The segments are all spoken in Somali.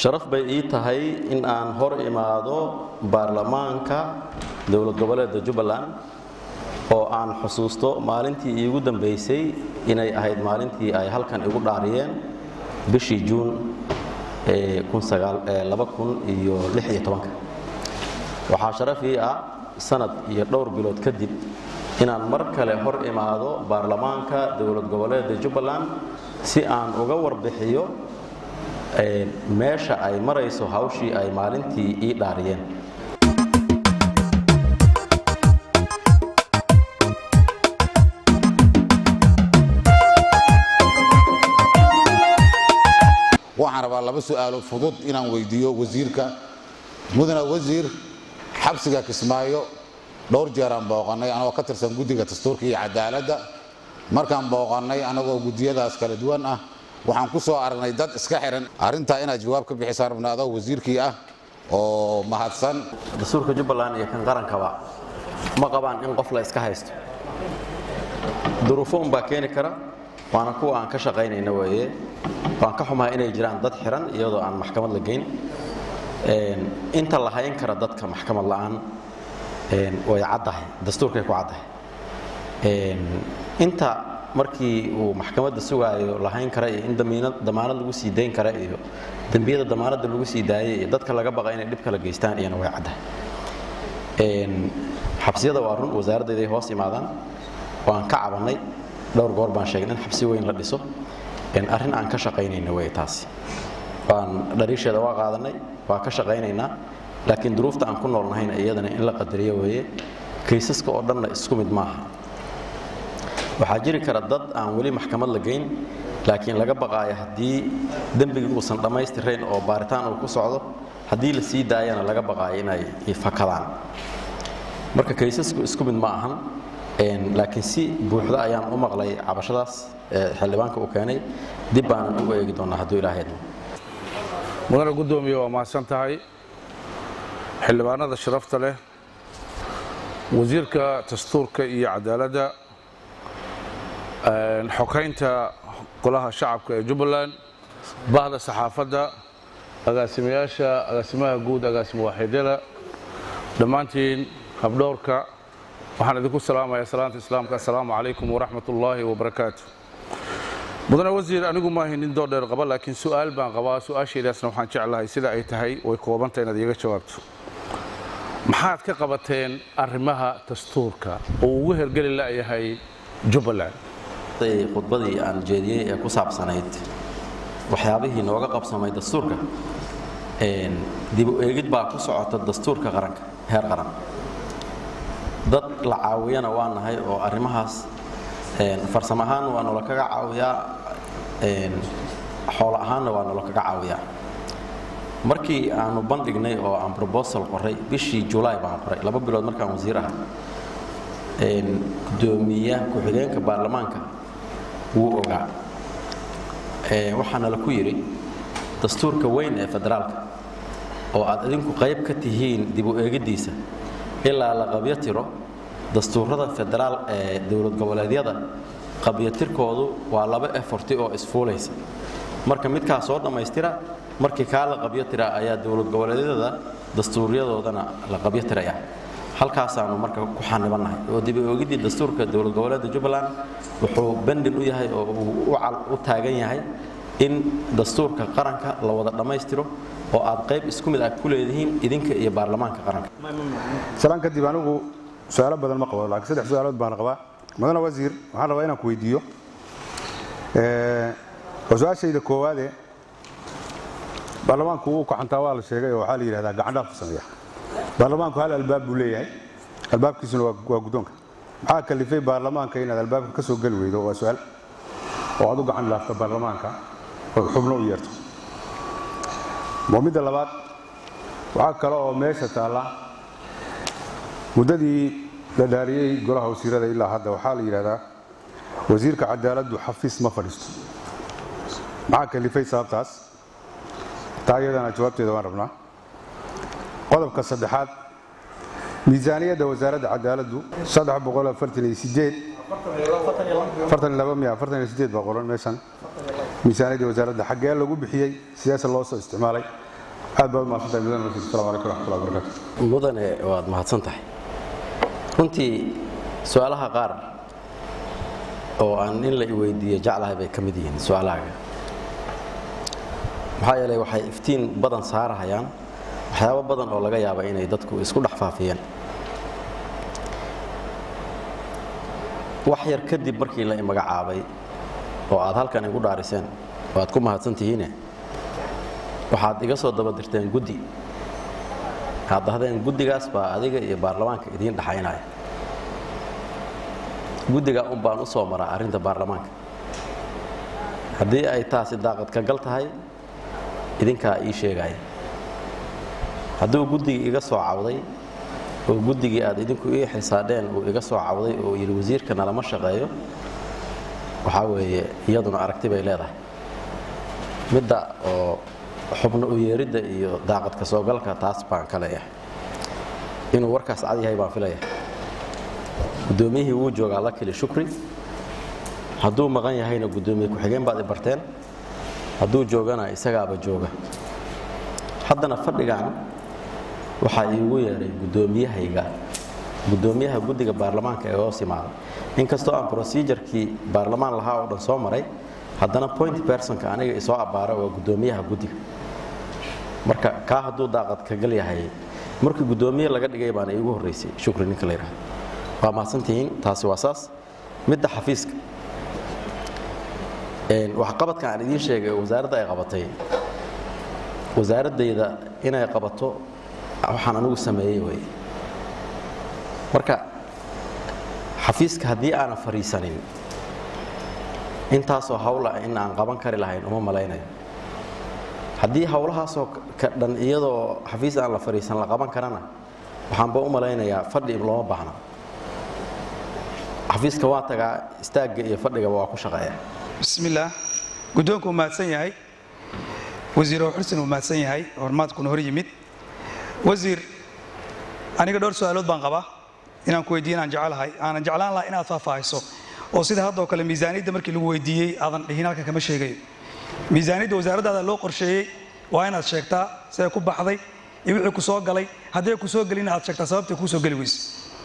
sharaf bay ii tahay in aan hor imaado baarlamaanka dowlad goboleedka jubbaland oo aan xusuusto maalintii iigu dambaysay inay ahayd maalintii ay halkan igu dhaariyeen bishii juun waxaa sharaf ii ah sanad iyo dhowr bilood kadib inaan mar kale hor imaado baarlamaanka dowlad goboleedka jubbaland si aan uga warbixiyo meesha ay marayso hawshii ay maalintii ii dhaariyeen waxaan rabaa laba su'aalo fudud inaan weydiiyo wasiirka mudane wasiir xabsiga kismaayo dhowr jeeraan booqannay anagoo ka tirsan guddiga dastuurka iyo cadaaladda markaan booqannay anagoo guddiyadaas kala duwan ah waxaan ku soo aragnay dad iska xihan arrintaa inaad jawaab ka bixisaan rabna adoo wasiirkii ah oo mahadsan dastuurka jubbaland iyo kan qarankaba ma qabaan in qof la iska haysto duruufo unbaa keeni kara waana kuwa aan ka shaqaynayna weeye waan ka xumahay inay jiraan dad xiran iyadoo aan maxkamad la geyn inta la hayn kara dadka maxkamad la'aan way caddahay dastuurkay ku caddahay inta markii uu maxkamadda sugaayo la hayn kara iyo in damaanad lagu sii dayn kara iyo dembiyada damaanadda lagu sii daayay iyo dadka laga baqa inay dhib kala geystaan iyana way caddahay xabsiyada waa run wasaaraddeeday hoos imaadaan waan ka cabannay dhowr goor baan sheegay in xabsi weyn la dhiso arrin aan ka shaqaynayna wey taasi waan dhariisheeda waa qaadanay waa ka shaqaynaynaa laakiin duruufta aan ku noolnahayna iyadana in la qadariyo weeye kaysaska oo dhanna isku mid maaha waxaa jiri kara dad aan weli maxkamad la geyn laakiin laga baqaayo haddii dembigii uusan dhammaystirayn oo baaritaan uu ku socdo haddii la sii daayana laga baqaayo inay fakadaan marka kaysasku isku mid ma ahan laakiin si buuxda ayaan u maqlay cabashadaas xildhibaanka uu keenay dib baanan ugu eegi doonaa hadduu ilaahay idmo mudane guddoomiye waa mahadsan tahay xildhibaanada sharafta leh wasiirka dastuurka iyo cadaaladda xokaynta golaha shacabka ee jubbaland bahda saxaafadda agaasimayaasha agaasimaha guud agaasimo waaxidyada dhammaantiin habdhowrka waxaan idinku salaamayaa salaanta islaamka assalaamu calaykum waraxmat ullaahi wabarakaatu mudane wasiir anigu maahay nin doordheer qaba laakiin su'aal baan qabaa su-aashaydaasna waxaan jeclahay sida ay tahay way koobanta inaad iiga jawaabto maxaad ka qabateen arrimaha dastuurka oo ugu hergeli la'yahay jubbaland khudbadii aan jeediyey ee ku saabsanayd waxyaabihii nooga qabsamay dastuurka dib u eegid baa ku socota dastuurka qaranka heer qaran dad la caawiyana waa nahay oo arrimahaas farsamo ahaan waa nolo kaga caawiyaa xoolo ahaanna waa nolo kaga caawiyaa markii aanu bandhignay oo aan robosal qoray bishii julaay baan qoray laba bilood markaan wasiir aha gudoomiya ku-xigeenka baarlamaanka wuu ogaa waxaana la ku yidhi dastuurka weyn ee federaalka oo aad idinku qayb ka tihiin dib u eegiddiisa ilaa la qabyatiro dastuurada federaal ee dowlad goboleedyada qabyatirkoodu waa laba eforti oo isfuulaysa marka midkaa soo dhammaystira markii kaa la qabyatira ayaa dowlad goboleedyada dastuuryadoodana la qabyatiraya halkaasaanu marka ku xanibannahay oo dib u eegiddii dastuurka dowlad goboleedka jubbaland wuxuu bandin u yahay oo uu u taagan yahay in dastuurka qaranka la wada dhammaystiro oo aad qayb isku mid ah ku leedihiin idinka iyo baarlamaanka qaranka salaan kadib anigu su-aalo badan ma qabo laakiin saddex su-aalood baan qabaa mudane wasiir waxaan rabaa inaan ku weydiiyo oo su-aashayda koowaade baarlamaanku wuu kaxantaa waa la sheegay oo waxaa la yidhahdaa gacandhaaf ku sameeya baarlamaanku hal albaab buu leeyahay albaabkiisuna waa guddoonka maxaa kalifay baarlamaanka inaad albaabka ka soo geli weydo waa su-aal oo aad u gacan dhaafto baarlamaanka ood xubno u yeerto waa midda labaad waxaa kale oo meesha taalla muddadii la dhaariyey golaha wasiirada ilaa hadda waxaa la yidhahdaa wasiirka cadaaladdu xafiis ma fadhiisto maxaa kalifay sababtaas taa iyadana jawaabteeda waan rabnaa qodobka saddexaad miisaaniyadda wasaaradda cadaaladdu baa qoran meeshan miisaaniyadda wasaaradda xaggee lagu bixiyey siyaasa loo soo isticmaalay aad baad mahadsantahay mudane wasiir assalamu calaykum waraxmatullahi wabarakaatu mudane waad mahadsan tahay runtii su-aalaha qaar oo aan in la iweydiiyo jeclahay bay ka mid yihiin su-aalahaaga maxaa yeelay waxay iftiin badan saarahayaan waxyaabo badan oo laga yaaba inay dadku isku dhex faafiyeen wax yar kadib markii la imagacaabay oo aad halkan igu dhaariseen oo aad ku mahadsan tihiine waxaad iga soo daba dirteen guddi aad dahdeen guddigaas baa adiga iyo baarlamaanka idiin dhaxaynaya guddigaa un baan u soo maraa arrinta baarlamaanka haddii ay taasi daaqad ka gal tahay idinkaa ii sheegaya hadduu guddigii iga soo cawday oo guddigii aad idinku ii xisaadheen uu iga soo cawday oo yidhi wasiirka nalama shaqeeyo waxaa weeye iyaduna aragti bay leedahay midda oo xubno u yeeridda iyo daaqad ka soo galka taas baan ka leeyahay inuu warkaas cad yahay baan filayahay guddoomiyihii wuu joogaa la kili shukri hadduu maqan yahayna guddoomiye ku-xigeen baad i barteen hadduu joogana isagaaba jooga haddana fadhigan waxaa iigu yeedhay guddoomiyahayga guddoomiyaha guddiga baarlamaanka ee hoos imaada inkastoo aan procedurekii baarlamaan lahaa oo dhan soo maray haddana point bersonka aniga isoo abbaara waa guddoomiyaha guddiga marka kaa hadduu daaqad ka gal yahay markii guddoomiye laga dhigay baana iigu horraysay shukri ninka la yidhahdo waa mahadsantihiin taasi waa saas midda xafiiska waxqabadka aan idiin sheegay oo wasaaradda ay qabatay wasaaraddayda inay qabato waxaan anigu sameeyey wey marka xafiiska haddii aanan fadhiisanin intaasoo hawla in aan qaban kari lahayn uma malaynayo haddii hawlahaasoo ka dhan iyadoo xafiis aan la fadhiisan la qaban karana waxaanba u malaynayaa fadhi looma baahna xafiiska waa tagaa istaagga iyo fadhigaba waa ku shaqeeya bismillaah guddoonku uu mahadsan yahay wasiiro xursin uu mahadsan yahay hormaadkuna hor yimid wasiir aniga dhowr su-aalood baan qabaa inaan ku weydiiyo inaan jecelahay aanan jeclaan lahaa inaad faahfaahiso oo sida haddoo kale miisaaniyadda markii lagu weydiiyey aadan dhihin halkan kama sheegayo miisaaniyadda wasaaraddaada loo qorsheeyey waa inaad sheegtaa siday ku baxday iyo wixii ku soo galay hadday ku soo gelin aad sheegtaa sababtay kuu soo geli weyse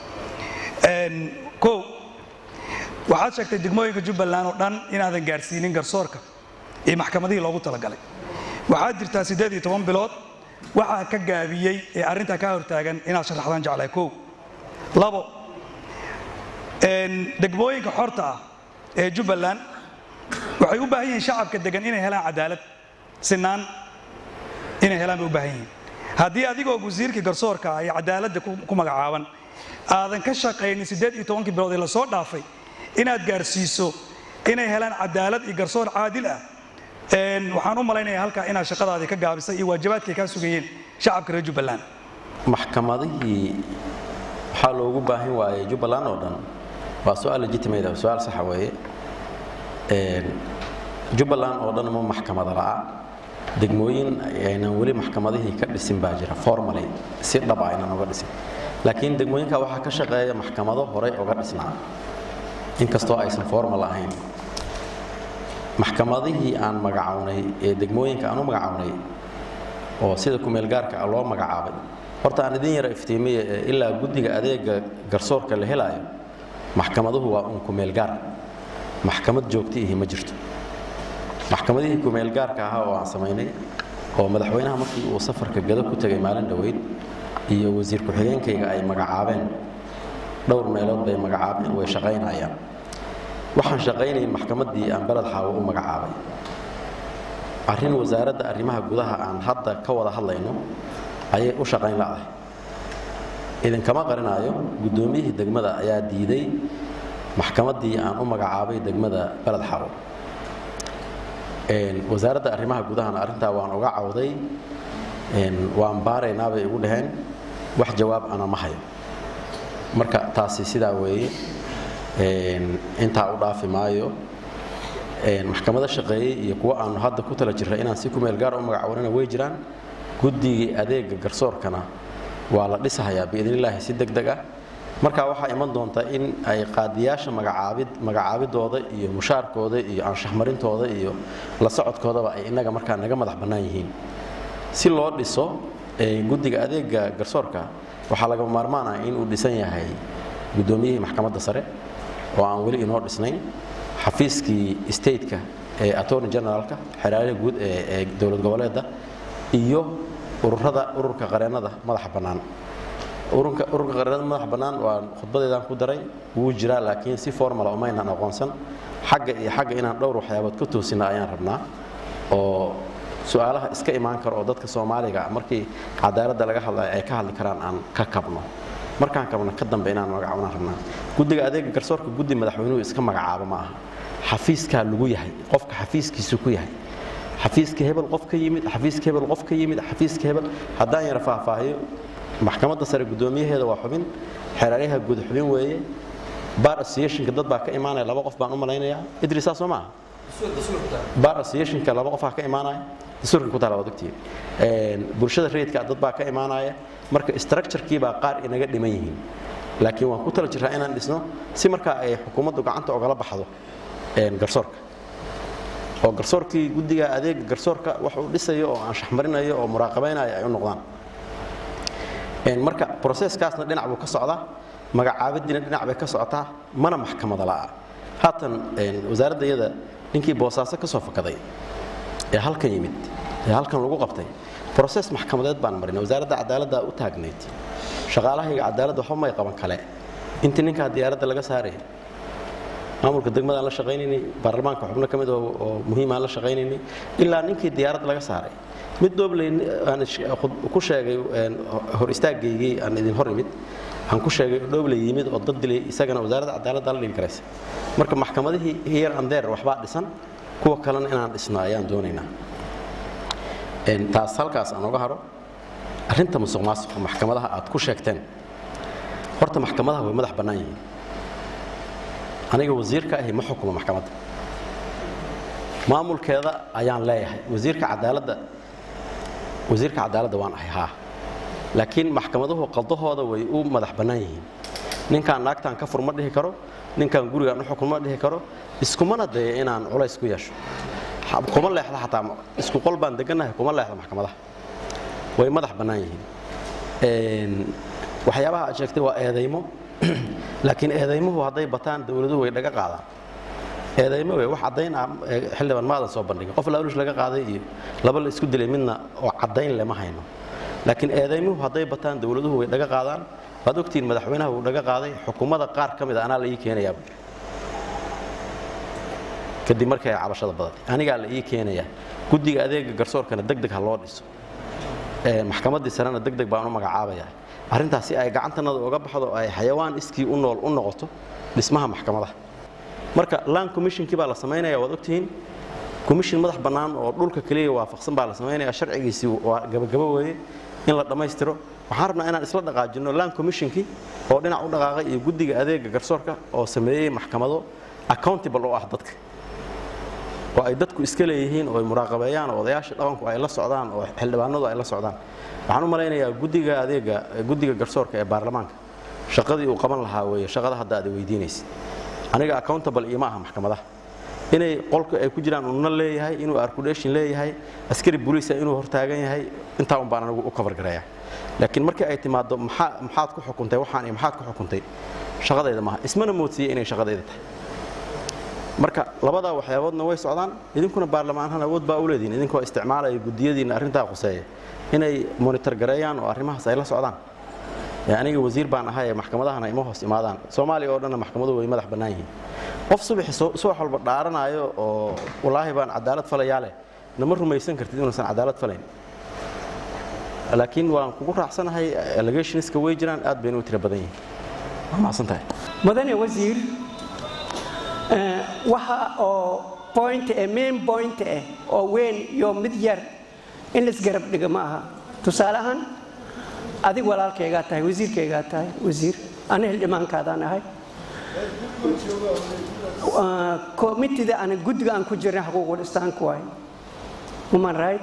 kow waxaad sheegtay degmooyinka jubbaland oo dhan inaadan gaarsiinin garsoorka iyo maxkamadihii loogu talagalay waxaad jirtaa siddeed iyo toban bilood waxaa ka gaabiyey ee arrintaa kaa hortaagan inaad sharaxdaan jeclahay kow labo degmooyinka xorta ah ee jubbaland waxay u baahan yihiin shacabka degan inay helaan cadaalad sinaan inay helaan bay u baahan yihiin haddii adigoo wasiirkii garsoorka ah iyo cadaaladda ku magacaaban aadan ka shaqaynin siddeed iyo tobankii bilood ee lasoo dhaafay inaad gaarsiiso inay helaan cadaalad iyo garsoor caadil ah waxaan u malaynayaa halkaa inaad shaqadaadii ka gaabisay iyo waajibaadkay kaa sugayeen shacabka reer jubbaland maxkamadihii waxaa loogu baahan waayey jubbaland oo dhan waa su-aal legitimate ah su-aal saxa weeye jubbaland oo dhan ma maxkamada la'a degmooyin aynan weli maxkamadihii ka dhisin baa jira formally si dhab ah aynan uga dhisin laakiin degmooyinka waxaa ka shaqeeya maxkamado horey uga dhisnaa inkastoo aysan formal ahayn maxkamadihii aan magacawnay ee degmooyinka aan u magacawnay oo sida kumeelgaarka ah loo magacaabay horta aan idin yara iftiimiya ee ilaa guddiga adeega garsoorka la helaayo maxkamaduhu waa un kumeelgaar maxkamad joogtiihi ma jirto maxkamadihii kumeelgaarka ahaa oo aan samaynay oo madaxweynaha markii uu safarka gado ku tegay maalin dhoweyd iyo wasiir ku-xigeenkayga ay magacaabeen dhowr meelood bay magacaabeen way shaqaynayaan waxaan shaqaynayn maxkamaddii aan beled xaawo u magacaabay arrin wasaaradda arrimaha gudaha aan hadda ka wada hadlayno ayay u shaqayn la'dahay idinkama qarinaayo guddoomiyihii degmada ayaa diiday maxkamaddii aan u magacaabay degmada beled xaawo wasaaradda arrimaha gudahana arrintaa waan uga cawday waan baaraynaa bay igu dhaheen wax jawaab ana ma hayo marka taasi sidaa weeye intaa u dhaafi maayo maxkamado shaqeeyey iyo kuwo aanu hadda ku tala jirra inaan si kumeel gaar u magacawanana way jiraan guddigii adeega garsoorkana waa la dhisahayaa biidnillaahi si deg deg ah marka waxaa iman doonta in ay qaadiyaasha magacaabid magacaabidooda iyo mushaarkooda iyo anshaxmarintooda iyo la socodkoodaba ay innaga markaa naga madax bannaan yihiin si loo dhiso guddiga adeega garsoorka waxaa lagama maarmaanah inuu dhisan yahay guddoomiyihii maxkamadda sare oo aan weli inoo dhisnayn xafiiskii stateka ee attorney generaalka xeraalaha guud ee dowlad goboleedda iyo ururada ururka qareennada madaxa bannaan ururka ururka qareennada madaxa bannaan waa khudbadeedaan ku daray wuu jiraa laakiin si formala umaynaan aqoonsan xagga iyo xagga inaan dhowr waxyaabood ka toosina ayaan rabnaa oo su-aalaha iska imaan karo oo dadka soomaaliga markii cadaaladda laga hadlayo ay ka hadli karaan aan ka kabno markaan kabno ka dambe inaan magacaabnaan rabnaa guddiga adeega garsoorka guddi madaxweynuhu iska magacaabo ma aha xafiiskaa lagu yahay qofka xafiiskiisu ku yahay xafiiska hebel qof ka yimid xafiiska hebel qof ka yimid xafiiska hebel haddaan yara faahfaahiyo maxkamadda sare guddoomiyaheeda waa xubin xeeraaryaha guud xubin weeye bar associationka dad baa ka imaanaya laba qof baan u malaynayaa idrisaa soo maaha bar associationka laba qofaa ka imaanaya dastuurka ku taala waad ogtihiin bulshada rayidka dad baa ka imaanaya marka structurekii baa qaar inaga dhiman yihiin laakiin waan ku tala jiraa inaan dhisno si markaa ay xukuumaddu gacanta ogala baxdo garsoorka oo garsoorkii guddiga adeega garsoorka wax uu dhisayo oo aan shaxmarinayo oo muraaqabaynayo ay u noqdaan marka broseskaasna dhinac buu ka socdaa magacaabadiina dhinac bay ka socotaa mana maxkamada la'a haatan wasaaradda iyada ninkii boosaaso ka soo fakaday ee halkan yimid ee halkan lagu qabtay broses maxkamadeed baan marinay wasaaradda cadaaladda u taagnayd shaqaalahayga cadaaladda waxba may qaban kale intii ninkaa diyaaradda laga saaraya maamulka degmadaan la shaqaynaynay baarlamaanka xubno ka mid oo muhiimaan la shaqaynaynay ilaa ninkii diyaaradda laga saaray mid doobley aan ku sheegay hor istaagaygii aan idin hor imid aan ku sheegay doobley yimid oo dad dilay isagana wasaaradda cadaaladda la dhigi karaysa marka maxkamadihii here and there waxbaa dhisan kuwa kalena inaan dhisno ayaan doonaynaa taas halkaas aan oga haro arrinta musuq maasuqa maxkamadaha aad ku sheegteen horta maxkamadaha way madax bannaan yihiin aniga wasiirka ahi ma xukumo maxkamadda maamulkeeda ayaan leeyahay wasiirka cadaaladda wasiirka cadaaladda waan ahay haa laakiin maxkamaduhu qaldahooda way u madax bannaan yihiin ninkaan naagtaan ka fur ma dhihi karo ninkaan gurigaan u xukun ma dhihi karo iskumana daya inaan culays ku yeesho kuma leexda xataa isku qol baan degannahay kuma leexda maxkamadaha way madax bannaan yihiin waxyaabaha aad sheegtay waa eedaymo laakiin eedaymuhu hadday bataan dowladuhu way dhaga qaadaan eedaymo wey wax caddayn ah xildhibaan maadan soo bandhigin qof laalush laga qaaday iyo laba la isku dilay midna oo caddayn lema hayno laakiin eedaymuhu hadday bataan dowladuhu way dhaga qaadaan waad ogtihiin madaxweynaha wuu dhaga qaaday xukuumadda qaar ka mid a anaa la ii keenayaa kadib markay cabashada badatay anigaa la ii keenayaa guddiga adeega garsoorkana deg deg ha loo dhiso maxkamaddii sarena deg deg baan u magacaabayaa arrintaas si ay gacantanada uga baxdo ay xayawaan iskii u nool u noqoto dhismaha maxkamadaha marka land commissionkii baa la samaynaya waad ogtihiin commission madax bannaan oo dhulka keliya waafaqsan baa la samaynaya sharcigiisii waa gabagabo weeye in la dhammaystiro waxaan rabnaa inaan isla dhaqaajinno land commissionkii oo dhinac u dhaqaaqay iyo guddiga adeega garsoorka oo sameeyey maxkamado accountable oo ah dadka oo ay dadku iska leeyihiin oo ay muraaqabeeyaan oo odayaasha dhaqanku ay la socdaan oo xildhibaanadu ay la socdaan waxaan u malaynayaa guddiga adeega guddiga garsoorka ee baarlamaanka shaqadii uu qaban lahaa weeye shaqada hadda aad weydiinaysid aniga accountable iyo ma aha maxkamadaha inay qolka ay ku jiraan unna leeyahay inuu arculation leeyahay askari booliisa inuu hortaagan yahay intaa un baan anigu u cover gareeyaa laakiin markii ay timaado maxaa maxaad ku xukuntay waxaan iyo maxaad ku xukuntay shaqadayda maaha ismana moodsiiyey inay shaqadayda tahay marka labadaa waxyaaboodna way socdaan idinkuna baarlamaanhan awood baa u leedihin idinkoo isticmaalaya guddiyadiina arrintaa khuseeya inay monitor gareeyaan oo arrimahaas ay la socdaan aniga wasiir baan ahay ee maxkamadahana ima hoos imaadaan soomaaliya oo dhanna maxkamaduhu way madax bannaan yihiin qof subaxi subax walba dhaaranaayo oo wallaahi baan cadaalad falayaa leh nama rumaysan kartid inuusan cadaalad falayn laakiin waan kugu raacsanahay allegationska way jiraan aad bayna u tira badan yihiin waa mahadsantahay mudane wasiir waxa oo point eh main point eh oo weyn iyo mid yar in laisgarab dhiga ma aha tusaale ahaan adig walaalkaygaa tahay wasiirkaygaa tahay wasiir ana hildhimaankaadaan ahay komitida ana guddiga aan ku jirnay xuquuqul islaamku waay human right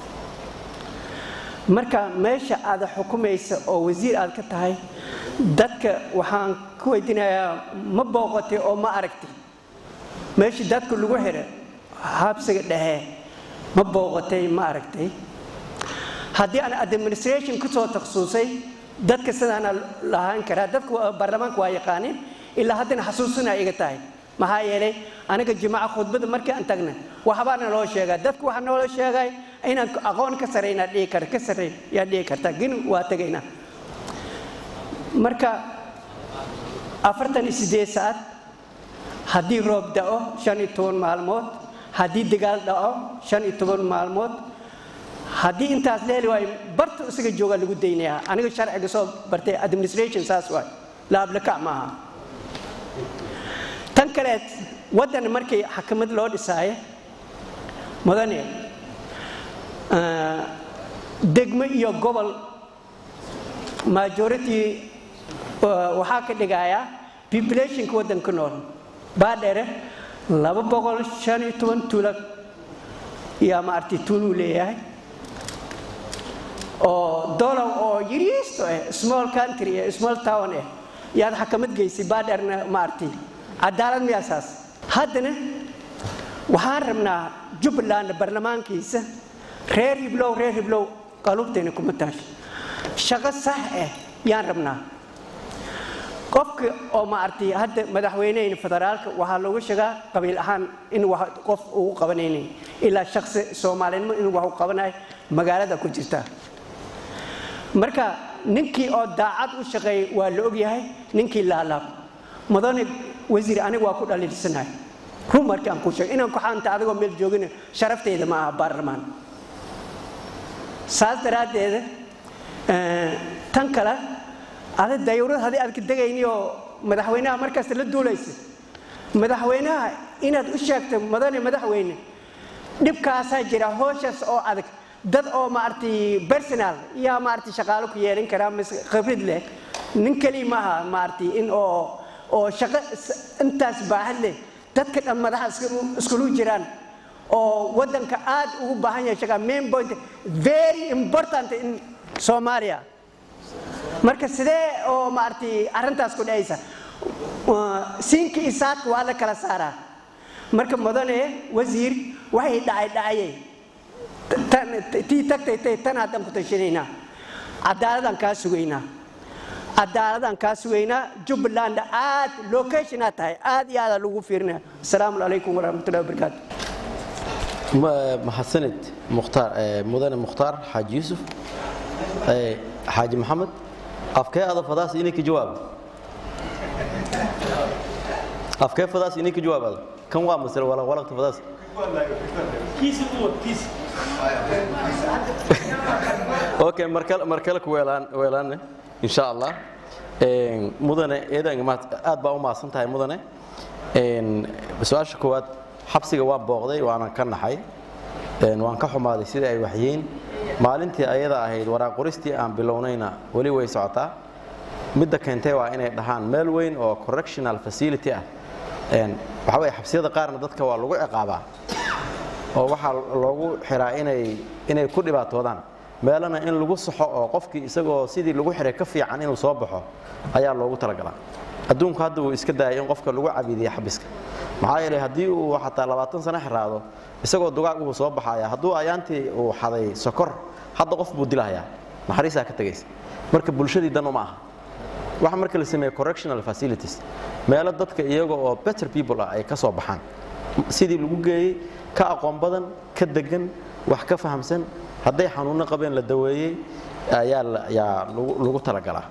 marka meesha aad xukumaysa oo wasiir aad ka tahay dadka waxaan ku weydiinayaa ma booqatay oo ma aragtay meeshii dadka lagu xidha habsiga dhexe ma booqatay ma aragtay haddii aan administration ku soo takhasusay dadka sidaana lahaan karaa dadka baarlamaanka waa yaqaanin ilaa haddana xasuusina iga tahay maxaa yeelay aniga jimaca khudbada markii aan tagna waxbaana loo sheegaa dadku waxaa noola sheegay inaan aqoon ka sarayna dhihi kar ka sarrayn yaa dhihi karta gin waa tagaynaa marka afartan iyo siddeed saacad haddii roob da'o shan iyo toban maalmood haddii dagaal dhaco shan iyo toban maalmood haddii intaas la heli waayo barta isaga joogaa lagu daynayaa aniga sharciga soo bartay administration saas waay laablakac maaha tan kaleed waddan markii xakamad loo dhisaayo mudane degmo iyo gobol majority waxaa ka dhigayaa populationka waddanka nool baadheere laba boqol shan iyo toban tuula yaa maaragtay tuuluu leeyahay oo dolow oo yariisto ah small country ah small town ah yaad xakamad geysay baadheerna maaragtay cadaalad miyaasaas haddana waxaan rabnaa jubbaland baarlamaankiisa reer hiblow reer hiblow qalubtayna kuma taasho shaqo sax ah yaan rabnaa qofka oo maaragtay hadda madaxweynehayna federaalka waxaa looga sheegaa qabiil ahaan in wax qof ugu qabanaynin ilaa shaksi soomaalinimo inuu wax u qabanayo magaalada ku jirta marka ninkii oo daacad u shaqeeyay waa la ogyahay ninkii laalaab mudane wasiir aniga waa ku dhaliilsanahay run markii aan ku sheegay inaan ku xaanta adigoo meel joogina sharafteyda ma aha baarlamaan saas daraaddeeda tan kale ada dayawrad haddii aad ka degayni oo madaxweynaha markasta la duulaysa madaxweynaha inaad u sheegto mudane madaxweyne dhibkaasaa jira hooshaas oo adag dad oo maaragtay personal yaa maaragtay shaqaalo ku yeelan karaa mise khibrad leh nin keliya maaha maaragtay in oo oo shaqo intaas baaxad leh dadka dhan madaxa iskulu jiraan oo waddanka aad ugu baahan yahay shaqa main point very important in Soomaaliya marka sidee oo maaragtay arrintaas ku dhacaysa siinka iyo saadka waa la kala saaraa marka mudane wasiir waxay dhacay dhacayay tii tagtay tay tan haddaan ku tashanaynaa cadaaladaan kaa sugaynaa cadaaladaan kaa sugaynaa jubbaland aad locationaa tahay aad iyo aadaa lagu fiirinaya asalaamu calaykum waraxmatullahi wabarakaatu mahadsanid mukhtaar mudane mukhtaar xaaji yuusuf xaaji maxamed afkee ada fadaas inay ka jawaaba afkee fadaas inay ka jawaabada kan waa masale walaq walaqta fadaas okay markale markale ku weelaan weelaanne insha allah mudane eedan aad baa u mahadsan tahay mudane su-aasha koowaad xabsiga waan booqday waanan ka naxay waan ka xumaaday sidai ay waxyihiin maalintii ayada ahayd waraaqoristii aan bilownayna weli way socotaa midda keentay waa inay dhahaan meel weyn oo correctional facility ah waxa weye xabsiyada qaarna dadka waa lagu ciqaabaa oo waxaa loogu xiraa inay inay ku dhibaatoodaan meelana in lagu saxo oo qofkii isagoo sidii lagu xiray ka fiican inuu soo baxo ayaa loogu talagalaa adduunku hadda wuu iska daayay in qofka lagu cabiidiya xabiska maxaa yeelay haddii uu xataa labaatan sano xiraado isagoo dugaag uu soo baxaya hadduu ayaantii uu xaday sokor hadda qof buu dilahayaa naxariisaa ka tegaysa marka bulshadii dan uma aha waxa marka la sameeye correctional facilities meelo dadka iyaga oo better people ah ay ka soo baxaan sidii lagu geeyey ka aqoon badan ka degan wax ka fahamsan hadday xanuunno qabeen la daweeyey ayaa yaa lagu talagalaa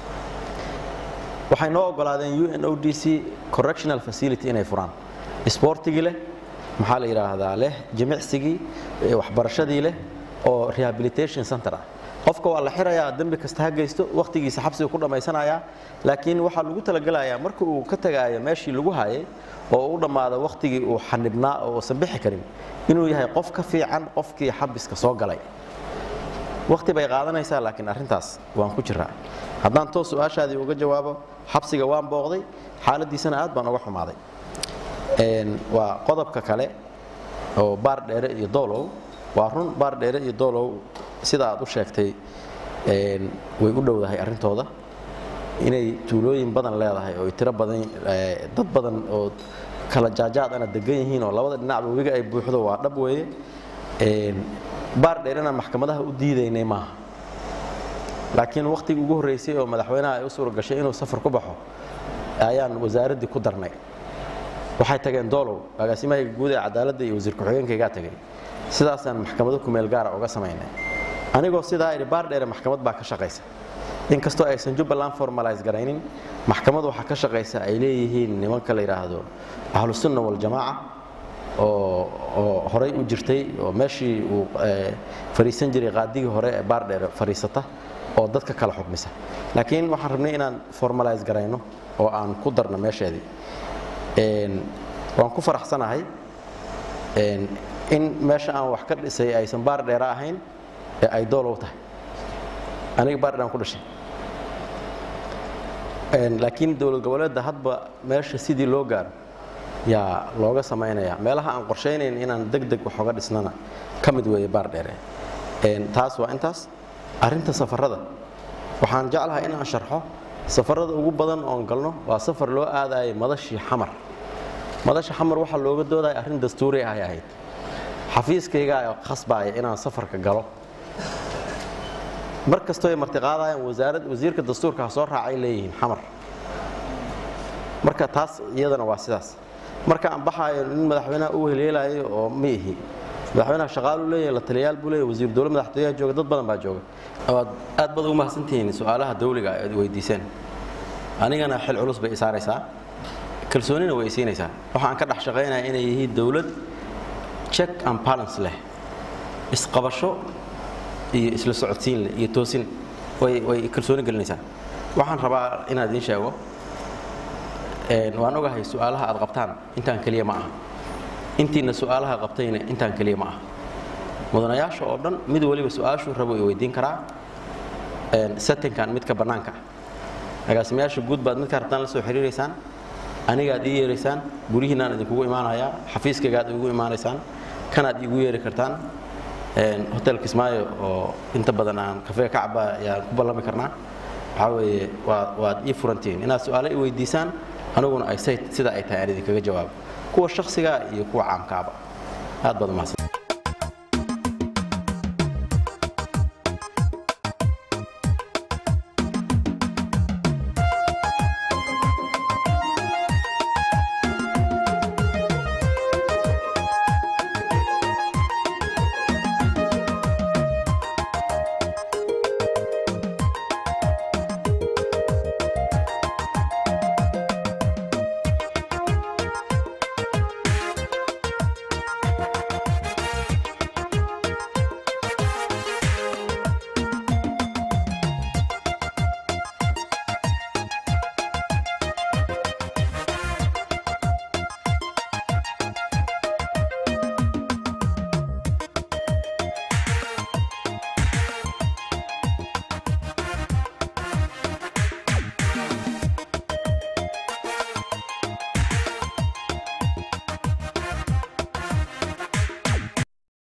waxay noo ogolaadeen u n o d c correctional facility inay furaan isboortigii leh maxaa la yidhaahdaa leh jimicsigii waxbarashadii leh oo rehabilitation center ah qofka waa la xirayaa dembi kasta ha geysto wakhtigiisa xabsiga ku dhammaysanayaa laakiin waxaa lagu talagelayaa marka uu ka tagaayo meeshii lagu hayay oo u dhammaado wakhtigii uu xanibnaa oo uusan bixi karin inuu yahay qof ka fiican qofkii xabiska soo galay wakhti bay qaadanaysaa laakiin arrintaas waan ku jiraa haddaan toos su-aashaadii uga jawaabo xabsiga waan booqday xaaladiisana aad baan uga xumaaday waa qodobka kale oo baar dheere iyo doolow waa run baar dheere iyo doolow sida aad u sheegtay way u dhowdahay arrintooda inay tuulooyin badan leedahay oo tiro badan dad badan oo kala jaajaad ana degan yihiin oo labada dhinacba webiga ay buuxdo waa dhab weeye baar dheer inaan maxkamadaha u diidaynay maaha laakiin wakhtigii ugu horreysay oo madaxweynaha ay u suura gashay inuu safar ku baxo ayaan wasaaraddii ku darnay waxay tageen doolow agaasimaha guud ee cadaaladda iyo wasiir ku-xigeenkaygaa tagay sidaasaan maxkamado kumeel gaara uga samaynay anigoo sidaa idhi baar dheere maxkamad baa ka shaqaysa inkastoo aysan jubbaland formalize garaynin maxkamad waxaa ka shaqaysa ay leeyihiin nimanka la yidhaahdo ahlusunna waljamaaca oo oo horay u jirtay oo meeshii uu fariisan jiray qaadigii hore ee baar dheere fariisata oo dadka kala xukmisa laakiin waxaan rabnay inaan formalize garayno oo aan ku darno meesheedii waan ku faraxsanahay in meesha aan wax ka dhisay aysan baar dheere ahayn ee ay doolow tahay aniga baar dheer aan ku dhashay laakiin dowlad goboleedda hadba meesha sidii loo gaaro yaa looga samaynaya meelaha aan qorshaynayn inaan deg deg wax oga dhisnana ka mid weeye baar dheere taas waa intaas arrinta safarada waxaan jeclahay inaan sharxo safarada ugu badan oon galno waa safar loo aadayay madashii xamar madasha xamar waxaa looga doodaya arrin dastuuri ahay ahayd xafiiskaygaa khasbaaya inaan safarka galo mar kastoo ay martiqaadayaan wasaarad wasiirka dastuurka ha soo raacay leeyihiin xamar marka taas iyadana waa sidaas marka aan baxaayo nin madaxweynaha u weheleelayo oo ma ihi madaxweynaha shaqaalu leeyahay la taliyayaal buu leeyahay wasiir dowlad madaxtooyaha jooga dad badan baa jooga waad aad baad ugu mahadsantihiin su-aalaha dawliga aad weydiiseen anigana xil culus bay isaaraysaa kalsoonina way isiinaysaa waxaan ka dhex shaqaynaya inay yihiin dowlad check and balance leh isqabasho iyo isla socodsiin leh iyo toosin way way kalsooni gelinaysaa waxaan rabaa inaan idiin sheego waan ogahay su-aalaha aad qabtaan intaan keliya ma aha intiina su-aalaha qabtayna intaan keliya ma aha mudanayaasha oo dhan mid waliba su-aashuu rabo i weydiin karaa settinkan midka bannaanka ah agaasimayaasha guud baad midkaa rabtaan la soo xiriiraysaan anigaad ii yeeraysaan gurihiinaan idinkugu imaanayaa xafiiskaygaad igu imaanaysaan kanaad iigu yeeri kartaan hotel kismaayo oo inta badan aan kafee ka caba ayaan ku ballami karnaa waxaa weeye waa waad ii furantihiin inaad su-aalo i weydiisaan aniguna ay say sida ay tahay aan idinkaga jawaabo kuwa shakhsiga iyo kuwa caamkaaba aad baad umahadsan